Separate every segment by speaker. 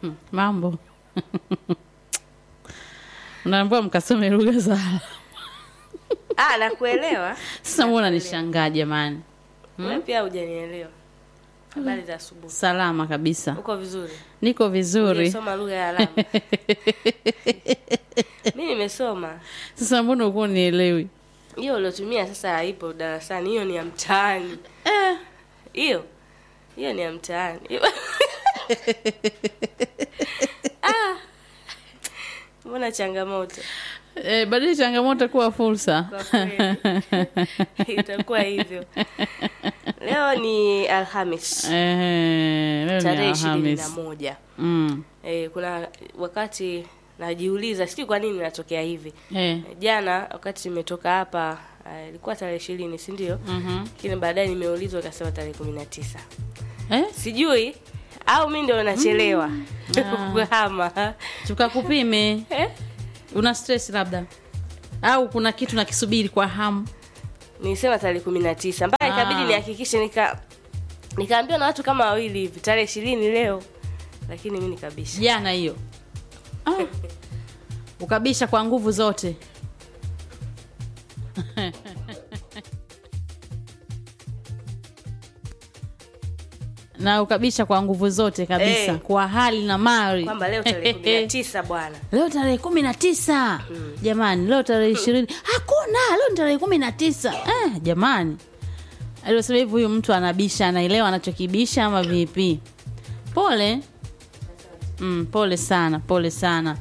Speaker 1: mambo unaambiwa mkasome lugha za alama.
Speaker 2: ah, nakuelewa
Speaker 1: sasa mbona nishangaa jamani
Speaker 2: wewe pia hujanielewa habari za asubuhi
Speaker 1: salama kabisa
Speaker 2: uko vizuri
Speaker 1: niko vizuri
Speaker 2: soma lugha ya alama mi nimesoma
Speaker 1: sasa mbona ukuwa nielewi
Speaker 2: hiyo uliotumia sasa haipo darasani hiyo ni ya mtaani
Speaker 1: eh,
Speaker 2: hiyo hiyo ni ya mtaani Ah. mbona changamoto
Speaker 1: eh, badili changamoto kuwa fursa
Speaker 2: kwa kweli itakuwa hivyo leo ni alhamis
Speaker 1: Eh, leo ni
Speaker 2: tarehe ishirini na
Speaker 1: Alhamis.
Speaker 2: moja
Speaker 1: Mm,
Speaker 2: e, kuna wakati najiuliza sijui kwa nini natokea hivi
Speaker 1: eh,
Speaker 2: jana wakati nimetoka hapa ah, ilikuwa tarehe ishirini si ndio
Speaker 1: mhm.
Speaker 2: lakini baadaye nimeulizwa ikasema tarehe kumi na tisa
Speaker 1: Eh,
Speaker 2: sijui au mi ndio nachelewa kuhama
Speaker 1: tukakupime
Speaker 2: Eh?
Speaker 1: una stress labda au kuna kitu nakisubiri kwa hamu
Speaker 2: nilisema tarehe kumi na tisa mpaka
Speaker 1: Ah.
Speaker 2: ikabidi nihakikishe nika nikaambiwa na watu kama wawili hivi tarehe ishirini leo lakini mi nikabisha
Speaker 1: jana hiyo ah. ukabisha kwa nguvu zote na ukabisha kwa nguvu zote kabisa
Speaker 2: Eh.
Speaker 1: kwa hali na mali
Speaker 2: kwamba leo tarehe kumi na tisa bwana
Speaker 1: leo tarehe kumi na tisa jamani leo tarehe ishirini hakuna leo ni tarehe kumi na tisa eh, jamani aliosema hivi huyu mtu anabisha anaelewa anachokibisha ama vipi pole mm, pole sana pole sana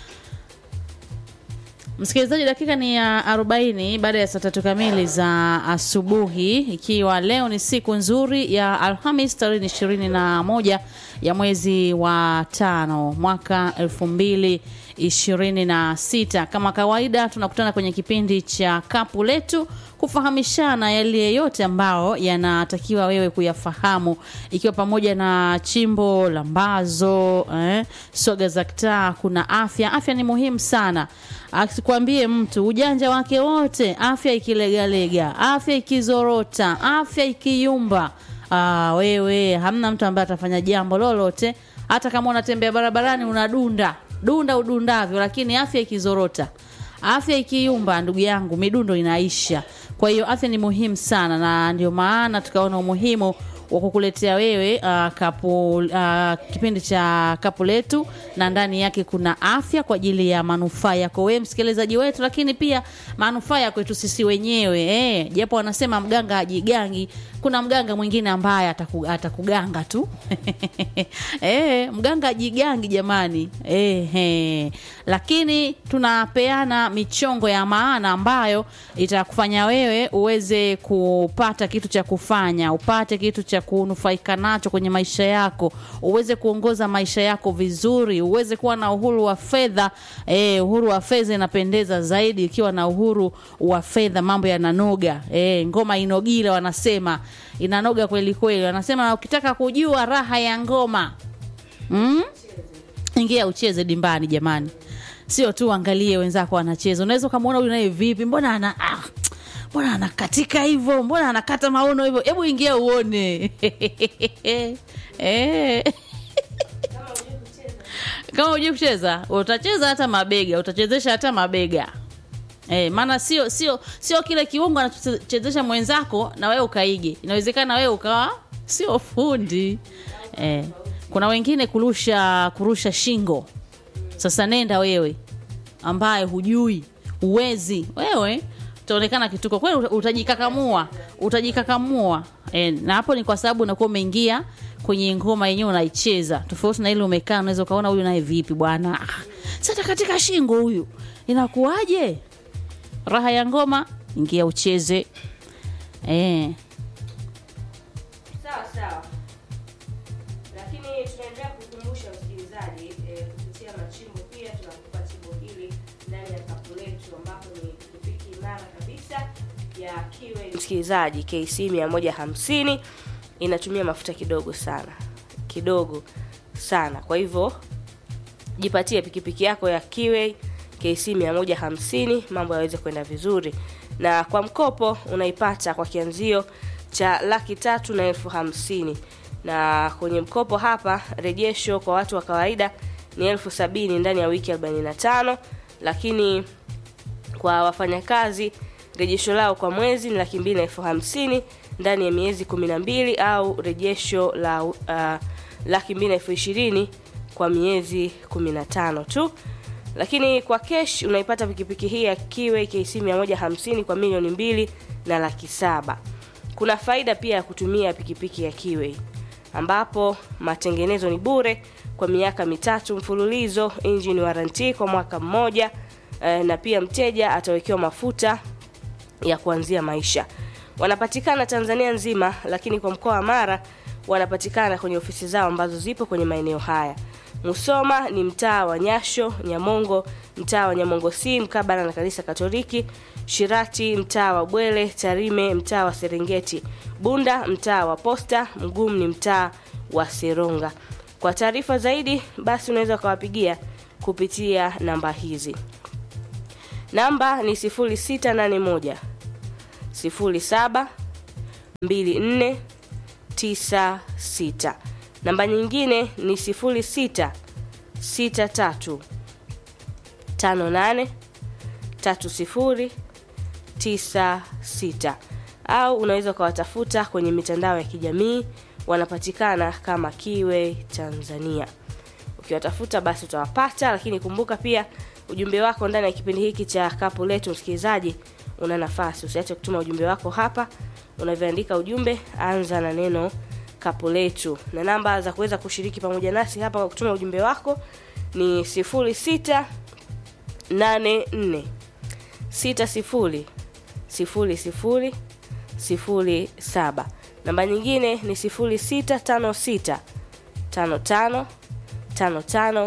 Speaker 1: msikilizaji dakika ni ya arobaini baada ya saa tatu kamili za asubuhi ikiwa leo ni siku nzuri ya alhamis tarehe ishirini na moja ya mwezi wa tano mwaka elfu mbili ishirini na sita kama kawaida tunakutana kwenye kipindi cha kapu letu kufahamishana yale yote ambao yanatakiwa wewe kuyafahamu ikiwa pamoja na chimbo lambazo eh, soga za kitaa kuna afya afya ni muhimu sana asikwambie mtu ujanja wake wote afya ikilegalega afya ikizorota afya ikiyumba ah, wewe hamna mtu ambaye atafanya jambo lolote hata kama unatembea barabarani unadunda dunda udundavyo lakini afya ikizorota afya ikiyumba ndugu yangu midundo inaisha kwa hiyo afya ni muhimu sana na ndio maana tukaona umuhimu wa kukuletea wewe uh, kapu uh, kipindi cha kapu letu na ndani yake kuna afya kwa ajili ya manufaa yako wewe msikilizaji wetu lakini pia manufaa ya kwetu sisi wenyewe eh, japo wanasema mganga ajigangi kuna mganga mwingine ambaye ataku, atakuganga tu eh, mganga ajigangi jamani eh, eh. lakini tunapeana michongo ya maana ambayo itakufanya wewe uweze kupata kitu cha kufanya upate kitu cha kunufaika nacho kwenye maisha yako uweze kuongoza maisha yako vizuri uweze kuwa na uhuru wa fedha eh, uhuru wa fedha inapendeza zaidi ikiwa na uhuru wa fedha mambo yananoga eh, ngoma inogile wanasema inanoga kweli kweli wanasema ukitaka kujua raha ya ngoma mm? ingia ucheze dimbani jamani sio tu angalie wenzako wanacheza unaweza ukamwona huyu naye vipi mbona ana ah, mbona anakatika hivyo mbona anakata maono hivyo hebu ingia uone eh. kama hujui kucheza utacheza hata mabega utachezesha hata mabega Eh, maana sio sio sio kile kiungo anachochezesha mwenzako na wewe ukaige inawezekana wewe ukawa sio fundi eh, kuna wengine kurusha kurusha shingo sasa nenda wewe ambaye hujui uwezi wewe utaonekana kituko kweli uta- utajikakamua utajikakamua e, na hapo ni kwa sababu unakuwa umeingia kwenye ngoma yenyewe unaicheza tofauti na ile umekaa unaweza ukaona huyu naye vipi bwana Ah, sasa katika shingo huyu inakuwaje raha ya ngoma ingia ucheze e,
Speaker 2: sawa sawa lakini tunaendelea kukumbusha msikilizaji eh, kupitia machimbo pia tunakupa chimbo hili ndani ya kapu letu ambapo ni pikipiki imara kabisa ya kiwe msikilizaji kc 150 inatumia mafuta kidogo sana kidogo sana kwa hivyo jipatie pikipiki yako ya kiwe kc 150 mambo yaweze kwenda vizuri na kwa mkopo unaipata kwa kianzio cha laki tatu na elfu hamsini na kwenye mkopo hapa rejesho kwa watu wa kawaida ni elfu sabini ndani ya wiki 45 lakini kwa wafanyakazi rejesho lao kwa mwezi ni laki mbili na elfu hamsini ndani ya miezi kumi na mbili au rejesho la uh, laki mbili na elfu ishirini kwa miezi kumi na tano tu lakini kwa kesh unaipata pikipiki hii ya kiwe KC 150 kwa milioni mbili na laki saba kuna faida pia ya kutumia pikipiki ya kiwe ambapo matengenezo ni bure kwa miaka mitatu mfululizo engine warranty kwa mwaka mmoja eh, na pia mteja atawekewa mafuta ya kuanzia maisha wanapatikana tanzania nzima lakini kwa mkoa wa mara wanapatikana kwenye ofisi zao ambazo zipo kwenye maeneo haya musoma ni mtaa wa nyasho nyamongo mtaa wa nyamongo c mkabala na kanisa katoliki shirati mtaa wa bwele tarime mtaa wa serengeti bunda mtaa wa posta mgumu ni mtaa wa seronga kwa taarifa zaidi basi unaweza ukawapigia kupitia namba hizi namba ni 0681 07 24 96 namba nyingine ni 06 63 58 30 96 au unaweza ukawatafuta kwenye mitandao ya kijamii wanapatikana kama kiwe tanzania ukiwatafuta basi utawapata lakini kumbuka pia ujumbe wako ndani ya kipindi hiki cha kapu letu msikilizaji una nafasi usiache kutuma ujumbe wako hapa unavyoandika ujumbe anza na neno kapu letu na namba za kuweza kushiriki pamoja nasi hapa kwa kutuma ujumbe wako ni 06 84 60 00 07 namba nyingine ni 0656 55 55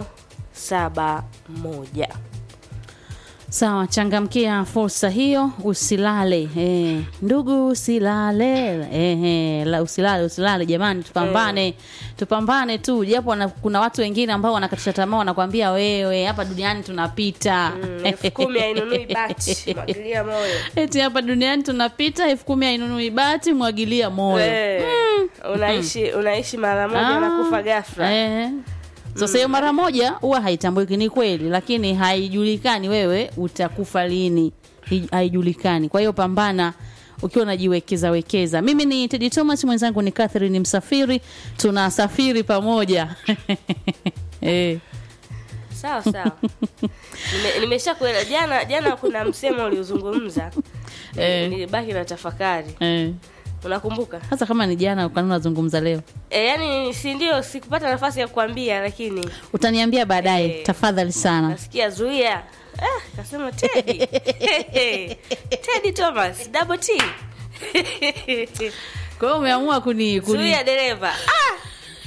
Speaker 2: 71
Speaker 1: Sawa, changamkia fursa hiyo, usilale eh, ndugu usilale eh, eh, la, usilale usilale jamani, tupambane tupambane tu, japo wana- kuna watu wengine ambao wanakatisha tamaa, wanakwambia wewe, hapa duniani tunapita
Speaker 2: Mm, elfu kumi hainunui bati mwagilia moyo
Speaker 1: eti hapa duniani tunapita, elfu kumi hainunui bati, mwagilia moyo
Speaker 2: Eh, unaishi unaishi mara moja
Speaker 1: Ah,
Speaker 2: na kufa ghafla
Speaker 1: Eh. Sasa hiyo mara moja huwa haitambuliki, ni kweli, lakini haijulikani wewe utakufa lini, Hi- haijulikani. Kwa hiyo pambana ukiwa unajiwekeza wekeza. Mimi ni Teddy Thomas, mwenzangu ni Catherine Msafiri, tunasafiri pamoja eh.
Speaker 2: sawa sawa Nime- nimesha kuela jana jana kuna msemo uliozungumza
Speaker 1: Eh.
Speaker 2: nilibaki na tafakari
Speaker 1: Eh.
Speaker 2: unakumbuka
Speaker 1: Hasa kama ni jana ukani unazungumza leo,
Speaker 2: e, yani si ndio sikupata nafasi ya kuambia lakini
Speaker 1: utaniambia baadaye
Speaker 2: Eh.
Speaker 1: tafadhali sana.
Speaker 2: nasikia zuia ah, kasema tedi tedi thomas double t
Speaker 1: Kwa hiyo umeamua kuni, kuni
Speaker 2: zuia dereva ah!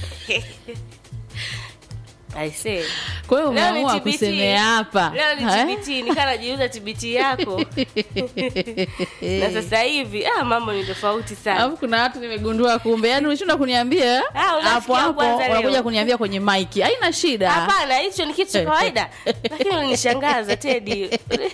Speaker 2: I say.
Speaker 1: kwa hiyo
Speaker 2: Leo ni
Speaker 1: umeamua
Speaker 2: TBT.
Speaker 1: kusemea hapa
Speaker 2: leo ni
Speaker 1: Eh?
Speaker 2: tbt nikaa najiuza tbt yako na sasa hivi ah, mambo ni tofauti sana
Speaker 1: alafu kuna watu nimegundua kumbe yani ulishinda kuniambia
Speaker 2: Ah, unasikia
Speaker 1: hapo hapo
Speaker 2: kwanza leo.
Speaker 1: unakuja kuniambia kwenye maiki haina shida
Speaker 2: hapana hicho ni kitu cha kawaida lakini ulinishangaza tedi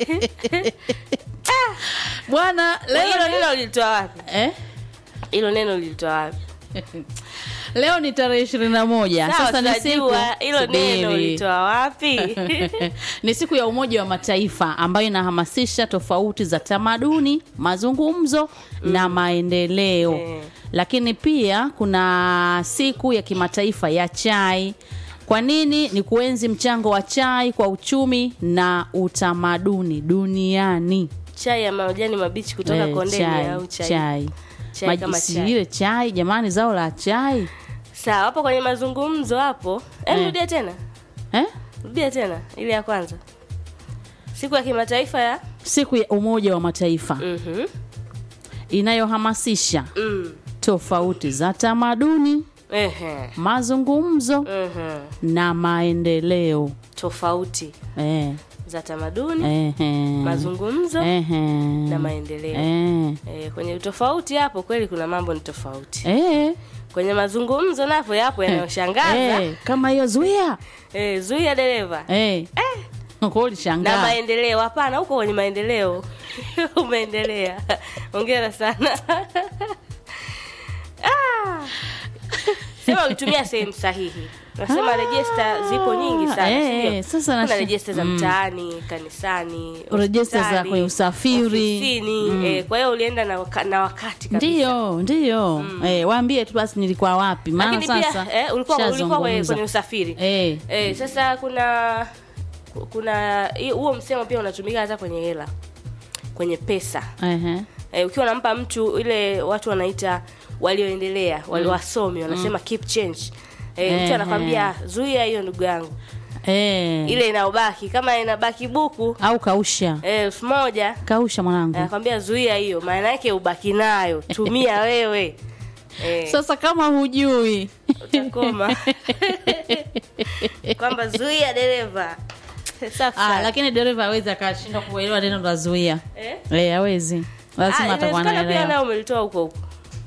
Speaker 1: bwana
Speaker 2: hilo
Speaker 1: leo
Speaker 2: neno lilitoa wapi
Speaker 1: eh?
Speaker 2: hilo neno lilitoa wapi
Speaker 1: leo ni tarehe ishirini na moja
Speaker 2: sawa
Speaker 1: sasa ni siku
Speaker 2: tunajua hilo neno
Speaker 1: Subiri.
Speaker 2: lilitoa wapi
Speaker 1: ni siku ya umoja wa mataifa ambayo inahamasisha tofauti za tamaduni mazungumzo na maendeleo
Speaker 2: Eh.
Speaker 1: lakini pia kuna siku ya kimataifa ya chai kwa nini ni kuenzi mchango wa chai kwa uchumi na utamaduni duniani
Speaker 2: chai ya majani mabichi kutoka
Speaker 1: Eh,
Speaker 2: kondeni
Speaker 1: chai,
Speaker 2: au chai,
Speaker 1: chai.
Speaker 2: Chai
Speaker 1: Maji-
Speaker 2: kama
Speaker 1: si
Speaker 2: chai.
Speaker 1: ile chai jamani zao la chai
Speaker 2: sawa hapo kwenye mazungumzo hapo Em,
Speaker 1: Eh.
Speaker 2: rudia tena
Speaker 1: eh?
Speaker 2: rudia tena ile ya kwanza siku ya kimataifa ya
Speaker 1: siku ya umoja wa mataifa
Speaker 2: Mhm.
Speaker 1: inayohamasisha
Speaker 2: Mm.
Speaker 1: tofauti za tamaduni
Speaker 2: Ehe.
Speaker 1: mazungumzo
Speaker 2: Mhm.
Speaker 1: na maendeleo
Speaker 2: tofauti
Speaker 1: eh,
Speaker 2: za tamaduni
Speaker 1: eh,
Speaker 2: mazungumzo
Speaker 1: eh,
Speaker 2: na maendeleo
Speaker 1: eh,
Speaker 2: Eh, kwenye utofauti hapo kweli kuna mambo ni tofauti
Speaker 1: eh,
Speaker 2: kwenye mazungumzo napo yapo yanayoshangaza
Speaker 1: eh, kama hiyo zuia
Speaker 2: eh, zuia dereva
Speaker 1: eh. Kwa
Speaker 2: na
Speaker 1: ulishangaa
Speaker 2: maendeleo hapana huko kwenye maendeleo umeendelea ongera sana ah. sema ulitumia sehemu sahihi nasema rejesta zipo nyingi sana
Speaker 1: eh,
Speaker 2: sindio?
Speaker 1: sasa
Speaker 2: kuna
Speaker 1: nash-
Speaker 2: rejesta za mtaani kanisani
Speaker 1: Rejesta za
Speaker 2: hospitali,
Speaker 1: kwenye usafiri.
Speaker 2: ofisini eh, kwa hiyo ulienda na, waka, na wakati kabisa
Speaker 1: ndio ndio eh, waambie tu basi nilikuwa wapi maana
Speaker 2: lakini
Speaker 1: sasa
Speaker 2: pia eh, ulikuwa, ulikuwa kwenye,
Speaker 1: shazungumza.
Speaker 2: kwenye usafiri
Speaker 1: eh,
Speaker 2: eh, sasa kuna kuna hii- huo msemo pia unatumika hata kwenye hela kwenye pesa
Speaker 1: ehe.
Speaker 2: eh, ukiwa unampa mtu ile watu wanaita walioendelea wale wasomi wanasema keep change eh,
Speaker 1: Ehe.
Speaker 2: mtu anakwambia zuia hiyo ndugu yangu
Speaker 1: Eh.
Speaker 2: ile inaobaki kama inabaki buku
Speaker 1: au kausha
Speaker 2: eh, elfu moja
Speaker 1: kausha mwanangu
Speaker 2: anakwambia zuia hiyo maana yake ubaki nayo tumia wewe eh,
Speaker 1: sasa kama hujui
Speaker 2: utakoma kwamba zuia dereva safi
Speaker 1: ah,
Speaker 2: sana.
Speaker 1: lakini dereva hawezi akashindwa kuelewa neno la zuia
Speaker 2: eh?
Speaker 1: eh, hawezi lazima
Speaker 2: Ah,
Speaker 1: atakuwa
Speaker 2: inawezekana pia
Speaker 1: naelewa
Speaker 2: nao umelitoa huko huko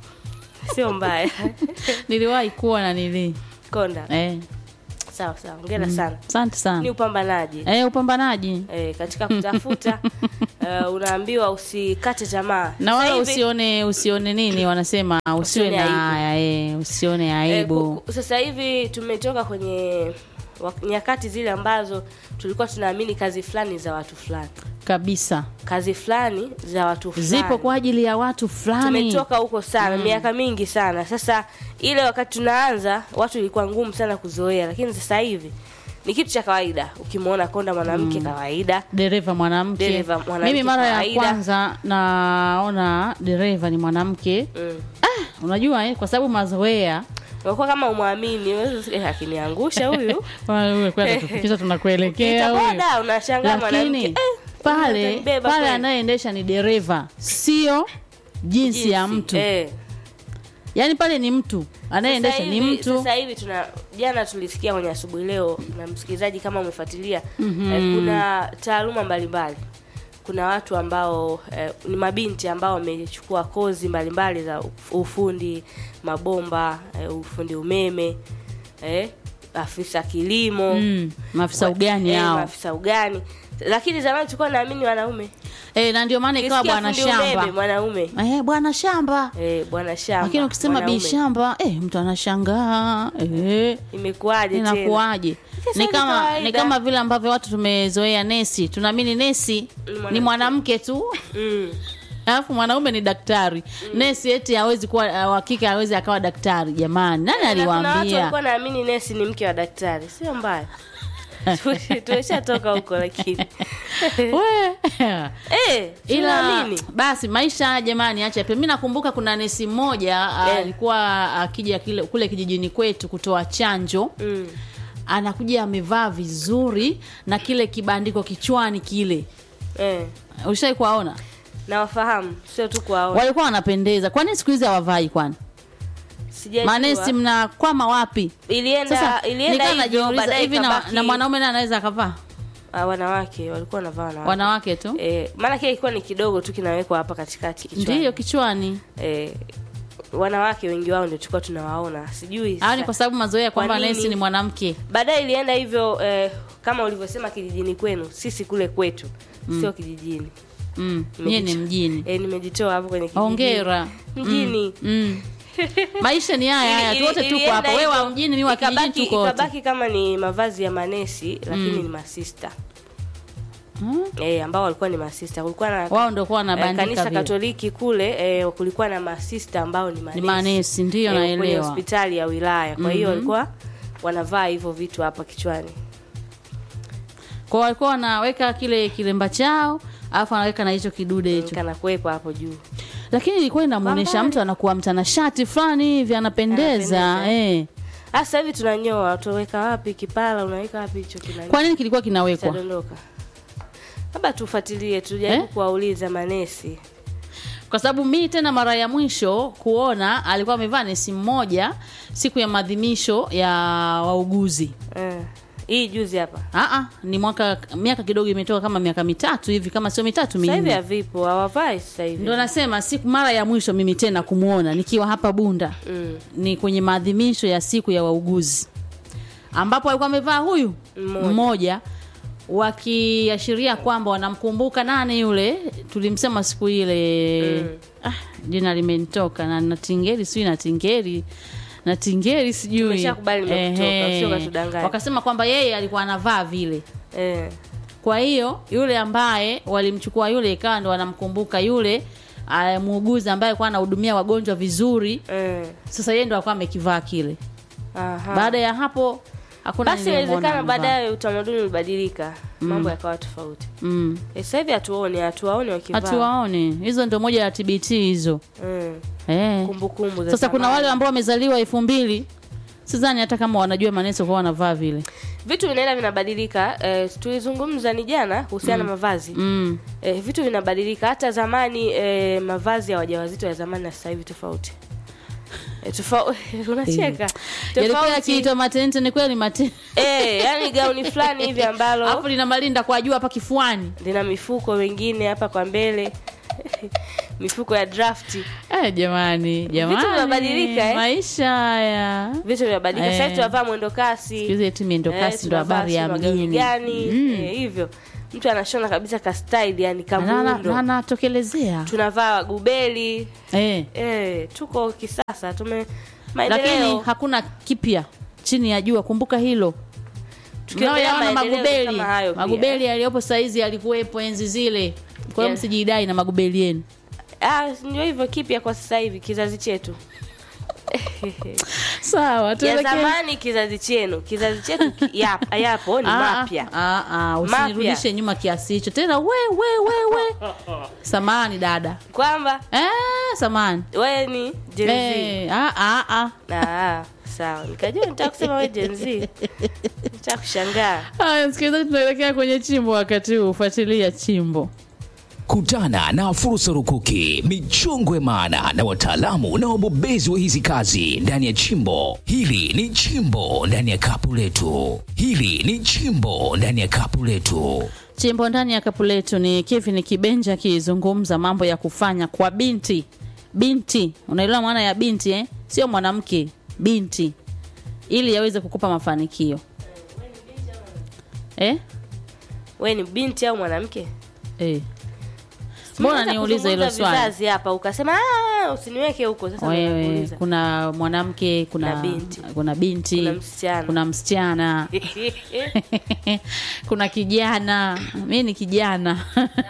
Speaker 2: sio mbaya
Speaker 1: niliwahi kuwa na nili
Speaker 2: konda
Speaker 1: eh.
Speaker 2: sawa sawa ongera sana
Speaker 1: asante
Speaker 2: ni
Speaker 1: sana
Speaker 2: upambanaji
Speaker 1: eh, upambanaji
Speaker 2: eh, katika kutafuta uh, unaambiwa usikate tamaa
Speaker 1: na wala
Speaker 2: Sasa hivi-
Speaker 1: usione usione nini wanasema usiwe
Speaker 2: Usione
Speaker 1: na
Speaker 2: aibu.
Speaker 1: haya eh, usione
Speaker 2: eh,
Speaker 1: aibu
Speaker 2: ku- ku- sasa hivi tumetoka kwenye wak- nyakati zile ambazo tulikuwa tunaamini kazi fulani za watu fulani
Speaker 1: kabisa
Speaker 2: kazi fulani za watu fulani
Speaker 1: zipo kwa ajili ya watu fulani
Speaker 2: tumetoka huko sana miaka mingi sana sasa ile wakati tunaanza watu ilikuwa ngumu sana kuzoea lakini sasa hivi ni kitu cha kawaida ukimwona konda mwanamke kawaida
Speaker 1: dereva mwanamke
Speaker 2: Dereva mwanamke
Speaker 1: mimi mara ya
Speaker 2: kawaida.
Speaker 1: kwanza naona dereva ni mwanamke
Speaker 2: mm.
Speaker 1: ah, unajua eh, kwa sababu mazoea
Speaker 2: unakuwa kama umwamini eh, akiniangusha huyu
Speaker 1: tufikisha tunakuelekea huyu
Speaker 2: itaboda unashangaa mwanamke
Speaker 1: lakini
Speaker 2: eh,
Speaker 1: pale
Speaker 2: atanibeba
Speaker 1: pale
Speaker 2: kweli.
Speaker 1: anayeendesha ni dereva sio jinsi ya
Speaker 2: Jinsi,
Speaker 1: mtu
Speaker 2: eh.
Speaker 1: yaani pale ni mtu anayeendesha
Speaker 2: Sasa
Speaker 1: ni
Speaker 2: hivi-
Speaker 1: mtu
Speaker 2: Sasa hivi tuna jana tulisikia kwenye asubuhi leo, na msikilizaji, kama umefuatilia eh, kuna taaluma mbalimbali. Kuna watu ambao eh, ni mabinti ambao wamechukua kozi mbalimbali za ufundi mabomba, eh, ufundi umeme, eh, afisa kilimo
Speaker 1: mm, maafisa ugani
Speaker 2: eh,
Speaker 1: hao
Speaker 2: maafisa ugani. Lakini zamani tulikuwa naamini wanaume,
Speaker 1: eh, na ndio maana ikawa
Speaker 2: Ukisikia
Speaker 1: bwana
Speaker 2: fundi umeme
Speaker 1: shamba
Speaker 2: mwanaume,
Speaker 1: eh, bwana shamba
Speaker 2: eh, bwana shamba,
Speaker 1: lakini ukisema
Speaker 2: mwanaume.
Speaker 1: bi shamba eh, mtu anashangaa eh,
Speaker 2: imekuwaje tena?
Speaker 1: inakuwaje
Speaker 2: Sasa
Speaker 1: ni
Speaker 2: ni
Speaker 1: kama
Speaker 2: kawaida.
Speaker 1: ni kama vile ambavyo watu tumezoea nesi tunaamini nesi
Speaker 2: mwanamke.
Speaker 1: ni mwanamke tu
Speaker 2: Mm.
Speaker 1: alafu mwanaume ni daktari nesi eti hawezi kuwa uh, wa kike hawezi akawa daktari jamani nani
Speaker 2: Na kuna watu
Speaker 1: aliwaambia
Speaker 2: walikuwa naamini nesi ni mke wa daktari sio mbaya tumeshatoka huko lakini
Speaker 1: We.
Speaker 2: eh,
Speaker 1: ila
Speaker 2: tunaamini.
Speaker 1: basi maisha jamani acha pia mi nakumbuka kuna nesi mmoja uh,
Speaker 2: Eh.
Speaker 1: alikuwa akija kile kule kijijini kwetu kutoa chanjo
Speaker 2: Mm.
Speaker 1: anakuja amevaa vizuri na kile kibandiko kichwani kile
Speaker 2: Eh.
Speaker 1: ushai kuwaona
Speaker 2: nawafahamu sio tu kuwaona
Speaker 1: walikuwa wanapendeza kwani siku hizi hawavai kwani
Speaker 2: Sijajua.
Speaker 1: manesi mnakwama wapi
Speaker 2: ilienda
Speaker 1: sasa
Speaker 2: ilienda
Speaker 1: nikawa
Speaker 2: hivyo
Speaker 1: najiuliza
Speaker 2: baadaye
Speaker 1: hivi na,
Speaker 2: ikabaki-
Speaker 1: na mwanaume naye anaweza akavaa
Speaker 2: Ah, wanawake walikuwa wanavaa wanawake
Speaker 1: wanawake tu
Speaker 2: eh, maana kile ilikuwa ni kidogo tu kinawekwa hapa katikati kichwani.
Speaker 1: ndiyo kichwani
Speaker 2: eh, wanawake wengi wao ndio tulikuwa tunawaona sijui
Speaker 1: au ni
Speaker 2: sasa.
Speaker 1: kwa sababu mazoea kwamba
Speaker 2: Kwa nini?
Speaker 1: nesi ni mwanamke
Speaker 2: baadaye ilienda hivyo eh, kama ulivyosema kijijini kwenu sisi kule kwetu sio kijijini
Speaker 1: mm. nyie ni mjini
Speaker 2: eh, nimejitoa hapo kwenye kijijini.
Speaker 1: hongera
Speaker 2: mjini
Speaker 1: mm. maisha ni haya haya
Speaker 2: Ili-
Speaker 1: tu wote
Speaker 2: ili-
Speaker 1: tuko
Speaker 2: ilienda
Speaker 1: hapa wewe wa
Speaker 2: hivyo,
Speaker 1: mjini mi wa kijijini
Speaker 2: ikabaki-
Speaker 1: tuko wote
Speaker 2: ikabaki kama ni mavazi ya manesi lakini ni masista
Speaker 1: Mm.
Speaker 2: eh, ambao walikuwa ni masista kulikuwa na
Speaker 1: wao ndio kuwa
Speaker 2: eh,
Speaker 1: wanabandika
Speaker 2: kanisa
Speaker 1: vile
Speaker 2: katoliki kule eh, kulikuwa na masista ambao ni
Speaker 1: ni
Speaker 2: manesi,
Speaker 1: manesi ndiyo
Speaker 2: eh, kwenye
Speaker 1: naelewa
Speaker 2: hospitali ya wilaya kwa hiyo walikuwa wanavaa hivyo vitu hapa kichwani
Speaker 1: kwa walikuwa wanaweka kile kilemba chao alafu anaweka na hicho kidude hicho
Speaker 2: kana kuwepo hapo juu
Speaker 1: lakini ilikuwa inamuonyesha
Speaker 2: Pambani.
Speaker 1: mtu anakuwa mtanashati fulani hivi anapendeza
Speaker 2: Anapendeza.
Speaker 1: eh.
Speaker 2: Ah, sasa hivi tunanyoa utaweka wapi kipala unaweka wapi hicho kina
Speaker 1: kwa nini kilikuwa kinawekwa
Speaker 2: kitadondoka labda tufuatilie tujaribu
Speaker 1: Eh?
Speaker 2: kuwauliza manesi
Speaker 1: kwa sababu mi tena mara ya mwisho kuona alikuwa amevaa nesi mmoja siku ya maadhimisho ya wauguzi
Speaker 2: eh. hii juzi hapa
Speaker 1: Aa, ni mwaka miaka kidogo imetoka kama miaka mitatu hivi kama sio mitatu
Speaker 2: sasa hivi
Speaker 1: minne
Speaker 2: havipo hawavai sasa hivi
Speaker 1: ndo nasema siku mara ya mwisho mimi tena kumwona nikiwa hapa bunda
Speaker 2: mm.
Speaker 1: ni kwenye maadhimisho ya siku ya wauguzi ambapo alikuwa amevaa huyu
Speaker 2: Mmoja.
Speaker 1: mmoja wakiashiria kwamba wanamkumbuka nani yule tulimsema siku ile
Speaker 2: Mm.
Speaker 1: ah, jina limenitoka na natingeri sijui natingeri na tingeri sijui
Speaker 2: Tumeshakubali nimekutoka,
Speaker 1: Ehe.
Speaker 2: usio ukatudanganya.
Speaker 1: wakasema kwamba yeye alikuwa anavaa vile
Speaker 2: eh.
Speaker 1: kwa hiyo yule ambaye walimchukua yule ikawa ndo wanamkumbuka yule ah, muuguzi ambaye alikuwa anahudumia wagonjwa vizuri
Speaker 2: Eh.
Speaker 1: sasa yeye ndo alikuwa amekivaa kile
Speaker 2: Aha.
Speaker 1: baada ya hapo hakuna
Speaker 2: basi
Speaker 1: niliyemwona
Speaker 2: inawezekana
Speaker 1: amevaa.
Speaker 2: baadaye utamaduni ulibadilika mambo yakawa tofauti
Speaker 1: mm.
Speaker 2: Eh, sasa hivi hatuoni hatuwaoni wakivaa
Speaker 1: hatuwaone hizo ndio moja ya tbt hizo
Speaker 2: Mm.
Speaker 1: eh.
Speaker 2: kumbukumbu za
Speaker 1: sasa kuna
Speaker 2: zamani.
Speaker 1: wale ambao wamezaliwa elfu mbili sidhani hata kama wanajua maneso kwa wanavaa vile
Speaker 2: vitu vinaenda vinabadilika eh, tulizungumza ni jana kuhusiana na mavazi
Speaker 1: mm.
Speaker 2: eh, vitu vinabadilika hata zamani eh, mavazi ya wajawazito ya zamani na sasa hivi tofauti eh, tofauti unacheka
Speaker 1: yalikuwa
Speaker 2: tofauti
Speaker 1: yakiitwa matente ni kweli matente
Speaker 2: eh, yani gauni fulani hivi ambalo
Speaker 1: alafu lina malinda kwa juu hapa kifuani
Speaker 2: lina mifuko wengine hapa kwa mbele mifuko ya drafti
Speaker 1: eh, jamani jamani
Speaker 2: vinabadilika, eh?
Speaker 1: maisha haya
Speaker 2: vitu vinabadilika
Speaker 1: Eh.
Speaker 2: sasa hivi tunavaa mwendo kasi
Speaker 1: Siku hizi eti miendo
Speaker 2: Eh,
Speaker 1: kasi ndo
Speaker 2: tunavaa
Speaker 1: habari ya
Speaker 2: sijui magauni
Speaker 1: mjini
Speaker 2: gani
Speaker 1: Mm.
Speaker 2: eh, hivyo mtu anashona kabisa ka style yani
Speaker 1: Na- na-
Speaker 2: kamuundo
Speaker 1: na- anatokelezea
Speaker 2: tunavaa gubeli
Speaker 1: eh.
Speaker 2: eh, tuko kisasa tume
Speaker 1: lakini
Speaker 2: maendeleo
Speaker 1: hakuna kipya chini ya jua kumbuka hilo
Speaker 2: Tukiongelea
Speaker 1: Mnaoyaona
Speaker 2: maendeleo
Speaker 1: magubeli
Speaker 2: kama hayo pia.
Speaker 1: magubeli yaliyopo saizi yalikuwepo enzi zile kwa hiyo
Speaker 2: Yeah.
Speaker 1: msijidai na magubeli yenu
Speaker 2: ah, ndio hivyo kipya kwa sasa hivi kizazi chetu
Speaker 1: sawa
Speaker 2: ya
Speaker 1: tuelekee
Speaker 2: zamani kizazi chenu kizazi chetu ki- yap- yapo ni
Speaker 1: Ah,
Speaker 2: mapya
Speaker 1: ah, ah, usinirudishe nyuma kiasi hicho tena we we we we samani dada
Speaker 2: kwamba
Speaker 1: eh, samani
Speaker 2: wewe ni Gen Z.
Speaker 1: eh, ah, ah, ah.
Speaker 2: Ah, sawa nikajua nitaka kusema wewe Gen Z nitaka kushangaa
Speaker 1: haya msikilizaji tunaelekea kwenye chimbo wakati huu fuatilia chimbo
Speaker 3: Kutana na fursa rukuki, michongwe maana na wataalamu na wabobezi wa hizi kazi ndani ya chimbo. Hili ni chimbo ndani ya kapu letu. Hili ni chimbo ndani ya kapu letu.
Speaker 1: chimbo ndani ya kapu letu ni kevin kibenja akizungumza mambo ya kufanya kwa binti binti unaelewa maana ya binti eh? sio mwanamke binti ili yaweze kukupa mafanikio eh?
Speaker 2: wewe ni binti au mwanamke
Speaker 1: Eh. mbona
Speaker 2: Tumeanza
Speaker 1: niulize hilo
Speaker 2: kuzungumza
Speaker 1: swali
Speaker 2: vizazi hapa ukasema "Ah, usiniweke huko sasa
Speaker 1: wewe
Speaker 2: nakuuliza.
Speaker 1: kuna mwanamke kuna
Speaker 2: Na binti.
Speaker 1: kuna binti
Speaker 2: Kuna msichana.
Speaker 1: kuna msichana kuna kijana mi ni kijana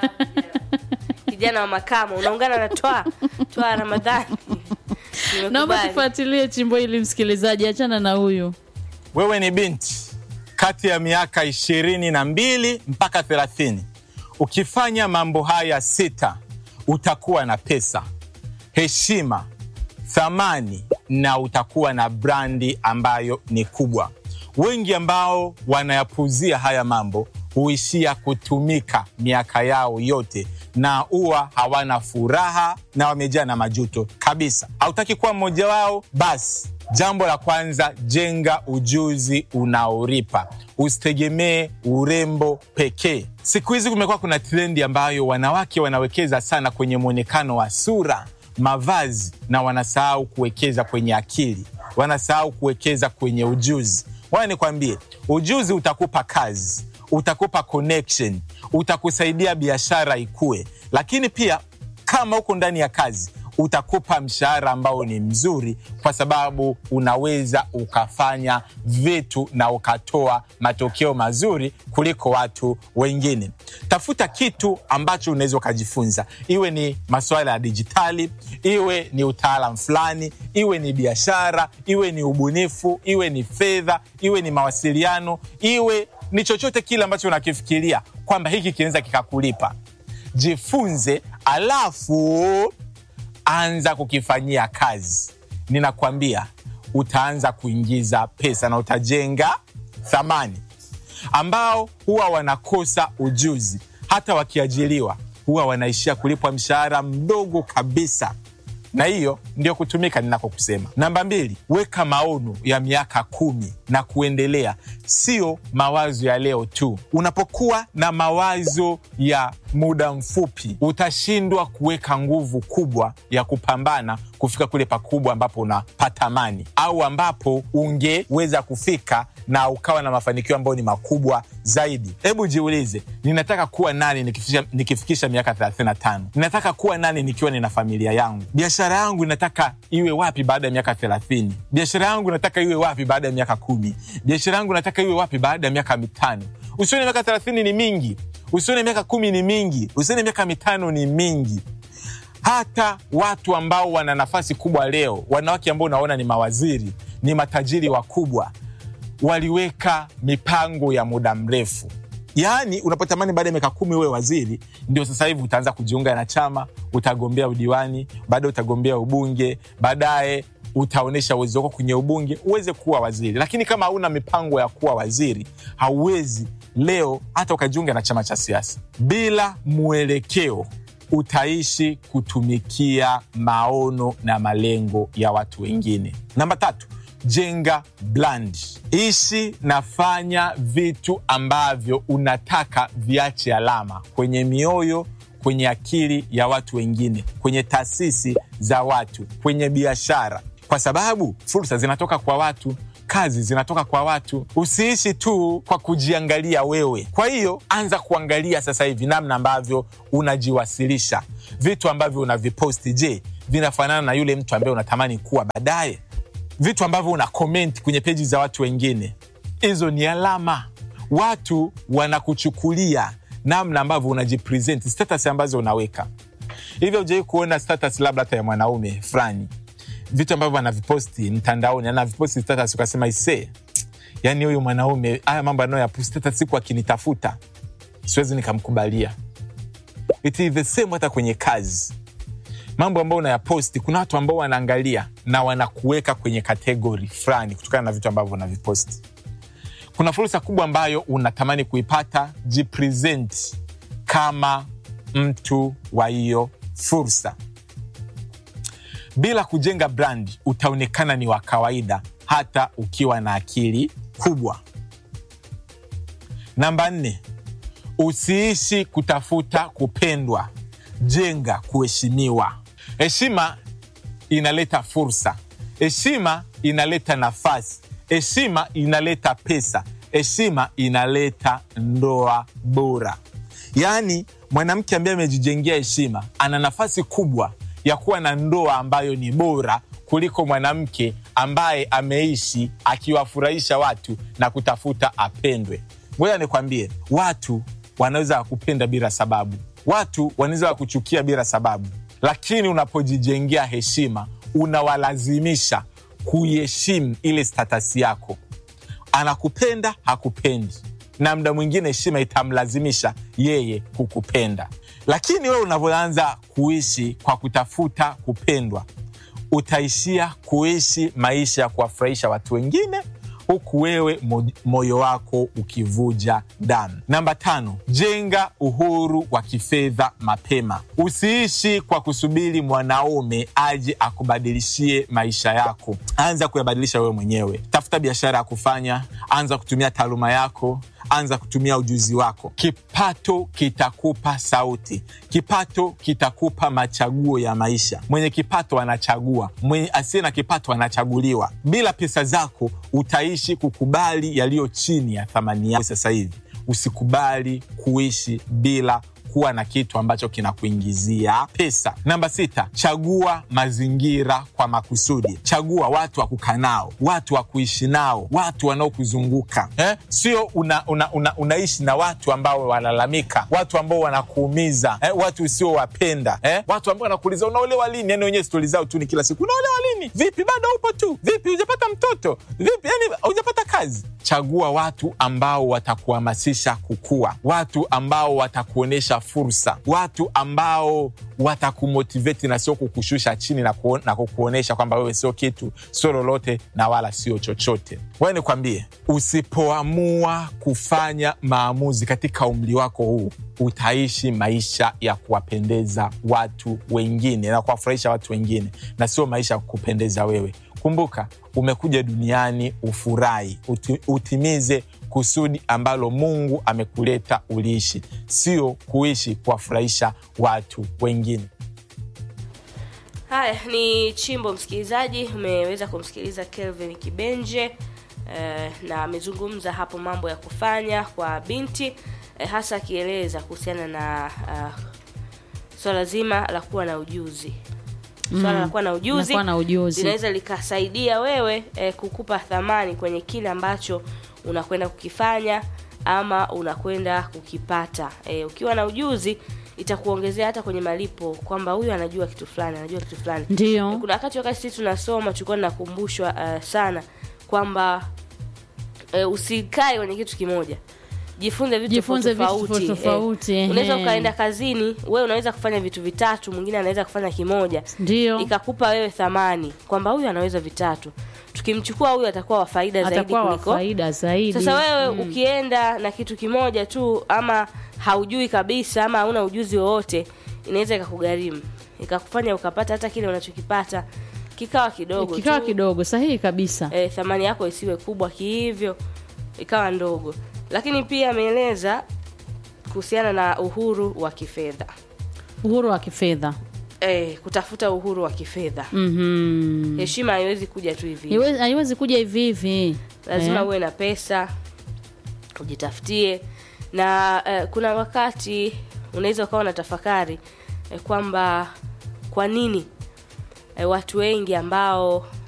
Speaker 2: kijana wa makamo unaungana na twa twa ramadhani
Speaker 1: naomba
Speaker 2: Nimekubali.
Speaker 1: tufuatilie chimbo hili msikilizaji achana na huyu
Speaker 4: wewe ni binti kati ya miaka ishirini na mbili mpaka thelathini ukifanya mambo haya sita utakuwa na pesa heshima thamani na utakuwa na brandi ambayo ni kubwa wengi ambao wanayapuzia haya mambo huishia kutumika miaka yao yote na huwa hawana furaha na wamejaa na majuto kabisa hautaki kuwa mmoja wao basi jambo la kwanza jenga ujuzi unaoripa usitegemee urembo pekee siku hizi kumekuwa kuna trendi ambayo wanawake wanawekeza sana kwenye mwonekano wa sura mavazi na wanasahau kuwekeza kwenye akili wanasahau kuwekeza kwenye ujuzi waya nikwambie ujuzi utakupa kazi utakupa connection utakusaidia biashara ikue lakini pia kama huko ndani ya kazi utakupa mshahara ambao ni mzuri kwa sababu unaweza ukafanya vitu na ukatoa matokeo mazuri kuliko watu wengine tafuta kitu ambacho unaweza ukajifunza iwe ni masuala ya dijitali iwe ni utaalam fulani iwe ni biashara iwe ni ubunifu iwe ni fedha iwe ni mawasiliano iwe ni chochote kile ambacho unakifikiria kwamba hiki kinaweza kikakulipa jifunze alafu anza kukifanyia kazi ninakwambia utaanza kuingiza pesa na utajenga thamani ambao huwa wanakosa ujuzi hata wakiajiriwa huwa wanaishia kulipwa mshahara mdogo kabisa na hiyo ndio kutumika ninakokusema namba mbili weka maono ya miaka kumi na kuendelea sio mawazo ya leo tu unapokuwa na mawazo ya muda mfupi utashindwa kuweka nguvu kubwa ya kupambana kufika kule pakubwa ambapo unapata amani au ambapo ungeweza kufika na ukawa na mafanikio ambayo ni makubwa zaidi hebu jiulize ninataka kuwa nani nikifikisha, nikifikisha miaka 35 ninataka kuwa nani nikiwa nina familia yangu biashara yangu inataka iwe wapi baada ya miaka 30 biashara yangu nataka iwe wapi baada ya miaka kumi biashara yangu nataka iwe wapi baada ya miaka mitano usione miaka 30 ni mingi usione miaka kumi ni mingi usione miaka mitano ni mingi hata watu ambao wana nafasi kubwa leo wanawake ambao unaona ni mawaziri ni matajiri wakubwa waliweka mipango ya muda mrefu yaani unapotamani baada ya miaka kumi uwe waziri ndio sasa hivi utaanza kujiunga na chama utagombea udiwani baadaye utagombea ubunge baadaye utaonyesha uwezo wako kwenye ubunge uweze kuwa waziri lakini kama hauna mipango ya kuwa waziri hauwezi leo hata ukajiunga na chama cha siasa bila mwelekeo utaishi kutumikia maono na malengo ya watu wengine namba tatu jenga brand ishi nafanya vitu ambavyo unataka viache alama kwenye mioyo kwenye akili ya watu wengine kwenye taasisi za watu kwenye biashara kwa sababu fursa zinatoka kwa watu kazi zinatoka kwa watu usiishi tu kwa kujiangalia wewe kwa hiyo anza kuangalia sasa hivi namna ambavyo unajiwasilisha vitu ambavyo unaviposti je vinafanana na yule mtu ambaye unatamani kuwa baadaye vitu ambavyo una comment kwenye peji za watu wengine hizo ni alama watu wanakuchukulia namna ambavyo unajipresent status ambazo unaweka hivyo ujawai kuona status labda hata ya mwanaume fulani vitu ambavyo anaviposti mtandaoni anaviposti status ukasema ise yani huyu mwanaume haya mambo anayoyaposti hata siku akinitafuta siwezi nikamkubalia it is the same hata kwenye kazi mambo ambayo unayaposti kuna watu ambao wanaangalia na wanakuweka kwenye kategori fulani kutokana na vitu ambavyo unaviposti kuna fursa kubwa ambayo unatamani kuipata jipresent kama mtu wa hiyo fursa bila kujenga brand utaonekana ni wa kawaida hata ukiwa na akili kubwa namba nne usiishi kutafuta kupendwa jenga kuheshimiwa heshima inaleta fursa heshima inaleta nafasi heshima inaleta pesa heshima inaleta ndoa bora yaani mwanamke ambaye amejijengea heshima ana nafasi kubwa ya kuwa na ndoa ambayo ni bora kuliko mwanamke ambaye ameishi akiwafurahisha watu na kutafuta apendwe ngoja nikwambie watu wanaweza wakupenda bila sababu watu wanaweza wakuchukia bila sababu lakini unapojijengea heshima unawalazimisha kuiheshimu ile statasi yako anakupenda hakupendi na mda mwingine heshima itamlazimisha yeye kukupenda lakini wewe unavyoanza kuishi kwa kutafuta kupendwa utaishia kuishi maisha ya kuwafurahisha watu wengine huku wewe mo- moyo wako ukivuja damu namba tano jenga uhuru wa kifedha mapema usiishi kwa kusubiri mwanaume aje akubadilishie maisha yako anza kuyabadilisha wewe mwenyewe tafuta biashara ya kufanya anza kutumia taaluma yako anza kutumia ujuzi wako kipato kitakupa sauti kipato kitakupa machaguo ya maisha mwenye kipato anachagua mwenye asiye na kipato anachaguliwa bila pesa zako utaishi kukubali yaliyo chini ya thamani yako sasa hivi usikubali kuishi bila kuwa na kitu ambacho kinakuingizia pesa namba sita chagua mazingira kwa makusudi chagua watu wa kukaa nao watu wa kuishi nao watu wanaokuzunguka eh? sio una, una, una, unaishi na watu ambao wanalalamika watu ambao wanakuumiza eh? watu usiowapenda eh? watu ambao wanakuuliza unaolewa lini yani wenyewe stori zao tu ni kila siku unaolewa lini vipi bado upo tu vipi hujapata mtoto vipi yani hujapata kazi chagua watu ambao watakuhamasisha kukua watu ambao watakuonyesha fursa watu ambao watakumotiveti na sio kukushusha chini na, kuon, na kukuonyesha kwamba wewe sio kitu sio lolote na wala sio chochote wewe nikwambie usipoamua kufanya maamuzi katika umri wako huu utaishi maisha ya kuwapendeza watu wengine na kuwafurahisha watu wengine na sio maisha ya kupendeza wewe kumbuka umekuja duniani ufurahi uti, utimize kusudi ambalo mungu amekuleta uliishi sio kuishi kuwafurahisha watu wengine
Speaker 2: haya ni chimbo msikilizaji umeweza kumsikiliza kelvin kibenje eh, na amezungumza hapo mambo ya kufanya kwa binti eh, hasa akieleza kuhusiana na uh, swala zima la kuwa na ujuzi swala la kuwa na ujuzi
Speaker 1: Nakuwa na ujuzi.
Speaker 2: linaweza likasaidia wewe eh, kukupa thamani kwenye kile ambacho unakwenda kukifanya ama unakwenda kukipata eh, ukiwa na ujuzi itakuongezea hata kwenye malipo kwamba huyu anajua kitu fulani anajua kitu fulani
Speaker 1: Ndio.
Speaker 2: kuna wakati wakati sisi tunasoma tulikuwa tunakumbushwa uh, sana kwamba uh, usikae kwenye kitu kimoja jifunze vitu
Speaker 1: Jifunze vitu
Speaker 2: tofauti
Speaker 1: tofauti, tofauti,
Speaker 2: Eh, unaweza
Speaker 1: ehe.
Speaker 2: ukaenda kazini wewe unaweza kufanya vitu vitatu mwingine anaweza kufanya kimoja
Speaker 1: Ndio.
Speaker 2: ikakupa wewe thamani kwamba huyu anaweza vitatu tukimchukua huyu atakuwa wa faida zaidi
Speaker 1: Atakuwa wa
Speaker 2: kuliko
Speaker 1: faida zaidi.
Speaker 2: sasa wewe ukienda na kitu kimoja tu ama haujui kabisa ama hauna ujuzi wowote inaweza ikakugharimu ikakufanya ukapata hata kile unachokipata kikawa kidogo
Speaker 1: kikawa
Speaker 2: tu.
Speaker 1: kidogo sahihi kabisa.
Speaker 2: e, thamani yako isiwe kubwa kihivyo ikawa ndogo lakini pia ameeleza kuhusiana na uhuru wa kifedha
Speaker 1: Uhuru wa kifedha.
Speaker 2: e, kutafuta uhuru wa kifedha
Speaker 1: Mhm.
Speaker 2: heshima haiwezi kuja tu hivi hivi.
Speaker 1: Haiwezi haiwezi kuja hivi hivi.
Speaker 2: lazima
Speaker 1: Eh.
Speaker 2: uwe na pesa ujitafutie na eh, kuna wakati unaweza ukawa na tafakari eh, kwamba kwa nini eh, watu wengi ambao